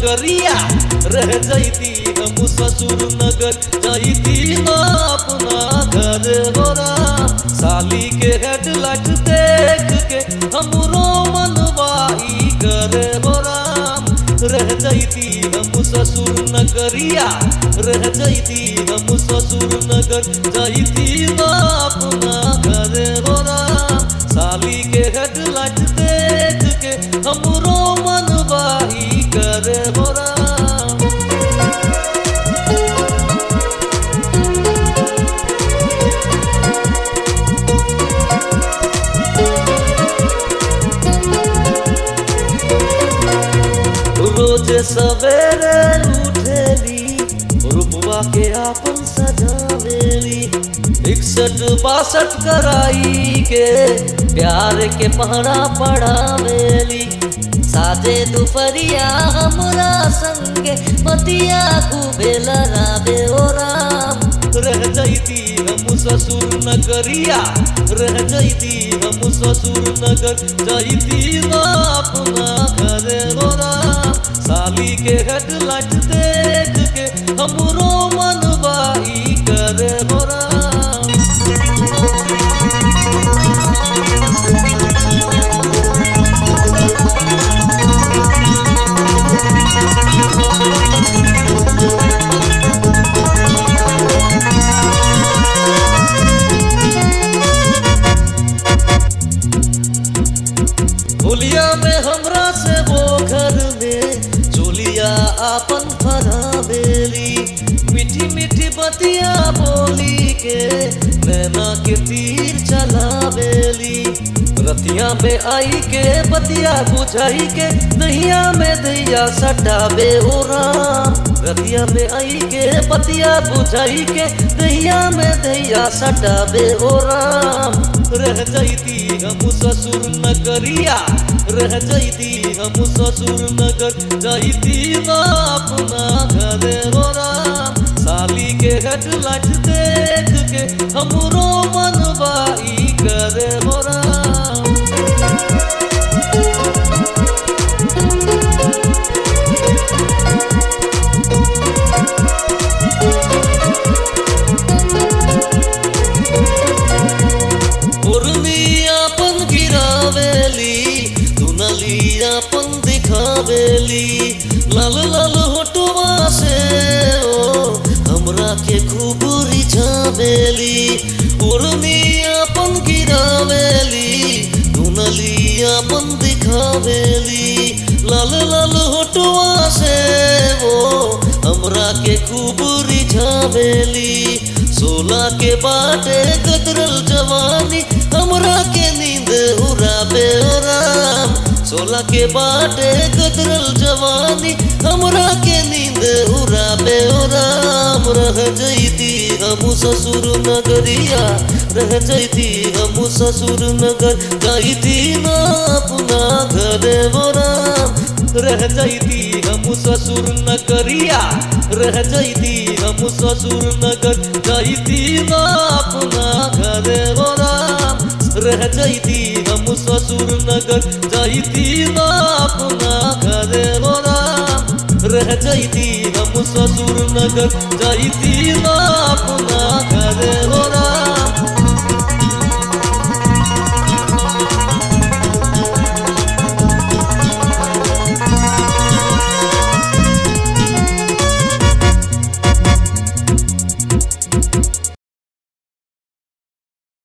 नगरिया रह जैती हम ससुर नगर जैती ना अपना घर गोरा साली के हेडलाइट देख के हमरो मनवाई कर गोरा रह जैती हम ससुर नगरिया रह जैती हम ससुर नगर जैती ना अपना घर गोरा साली के हेडलाइट देख के हमरो मनवाई कर गोरा रोज सवेरे उठेली रुपवा के आपन सजावेली इकसठ बासठ कराई के प्यार के पहरा पढ़ावेली साजे दुपहरिया हमरा संगे पतिया खूबे लड़ावे ओ राम रह जैती हम ससुर नगरिया रह जैती हम ससुर नगर जैती ना अपना घर गोरा साली के हेडलाइट देख के हमरो मनवाई कर गोरा होलिया में हमरा से वो घर में चोलिया आपन फरावेली मीठी मीठी बतिया बोली के नैना के तीर चलावेली रतिया में आई के बतिया बुझाई के नैया में दैया सटावे ओ राम रतिया में आई के बतिया बुझाई के दैया में दैया सटावे ओ राम रह जैती हम ससुर नगरिया रह जैती हम ससुर नगर जैती ना अपना घर गोरा साली के हेडलाइट देख के हमरो मनवाई कर गोरा अपन गिरावेली दुनली अपन दिखावेली लाल लाल होटवा से ओ हमरा के खूब रिझावेली उर्मी अपन गिरावेली दुनली अपन दिखावेली लाल लाल होटवा से वो हमरा के खूब रिझावेली सोला के बाटे कतरल जवानी हमरा के नींद उड़ाबे ओ राम सोला के बाटे कतरल जवानी हमरा के नींद उड़ाबे ओ राम रह जैती हम ससुर नगरिया रह जैती हम ससुर नगर जैती ना अपना घर वो राम रह जैती हम ससुर नगरिया रह जैती हम ससुर नगर जैती ना अपना घर वो राम रह जैती हम ससुर नगर जैती ना अपना घर वो राम रह जैती हम ससुर नगर जैती ना अपना घर वो